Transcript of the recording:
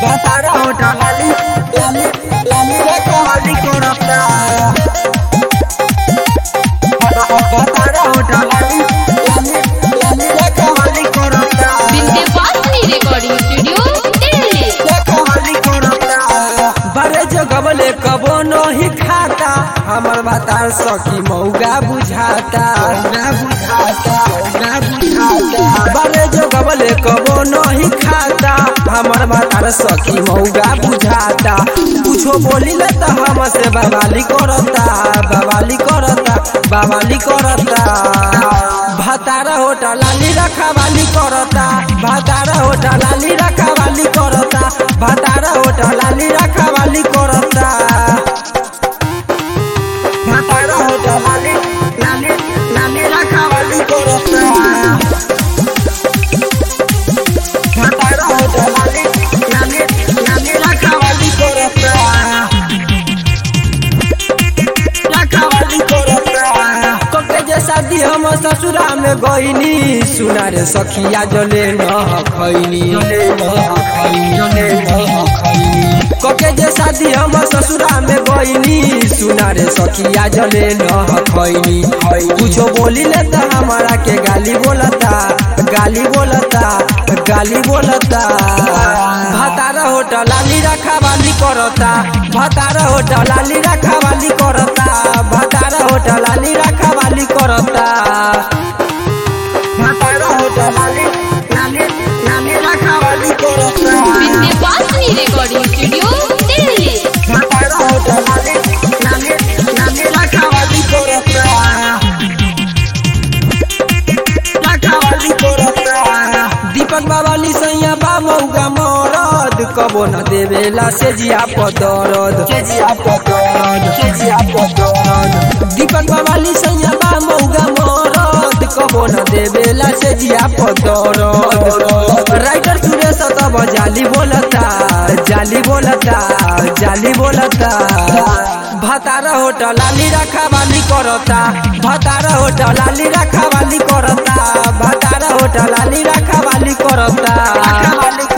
Batara hoda lali, lali, lali reko hali korapta. Batara hoda lali, lali, lali reko hali korapta. Vindhyavasini recording studio Delhi रeko hali korapta. बड़े जगबले कबो नहीं खाता हमर बातार सखी मौगा बुझाता मौगा बुझाता मौगा बुझाता बड़े जगबले कबो नहीं खाता हमर बातार सखी मौगा बुझाता कुछो बोली ले तो हमसे बवाली करता बवाली करता बवाली करता भातारा होटा लाली रखा वाली करता भातारा होटा लाली रखा वाली करता भातारा होटा लाली रखा वाली करता भातारा होटा लाली लाली लाली रखा वाली करता भातारा होटा लाली लाली लाली रखा वाली करता रखवाली करता कके जे शादी हम ससुरा में गईनी सुना रे सखिया जले न खैनी जले न खैनी जले न खैनी कके जे शादी हम ससुरा में गईनी सुना रे सखिया जले न खैनी कुछो बोली ले त हमारा के गाली बोलता गाली बोलता गाली बोलता भातारा होटल लाली रखा वाली करता भातारा होटल लाली रखा वाली करता भातारा होटल लाली रखा वाली करता भातारा होटल लाली लाली लाली रखा वाली करता विंध्यवासिनी रिकॉर्डिंग स्टूडियो दिल्ली भातारा होटल लाली लाली लाली रखा वाली करता रखवाली करता दीपक बाबा लिसैया बा मौगा मरद कबो न देवेला से जिया पदरद से जिया पदरद से जिया पदरद दीपक बाबा लिसैया बा मौगा मरद कबो न देवेला से जिया पदरद राइटर सुरेश तब जाली बोलता जाली बोलता जाली बोलता भातारा होटल लाली रखा वाली करता भातारा होटल लाली रखा वाली करता भातारा होटल लाली रखा वाली करता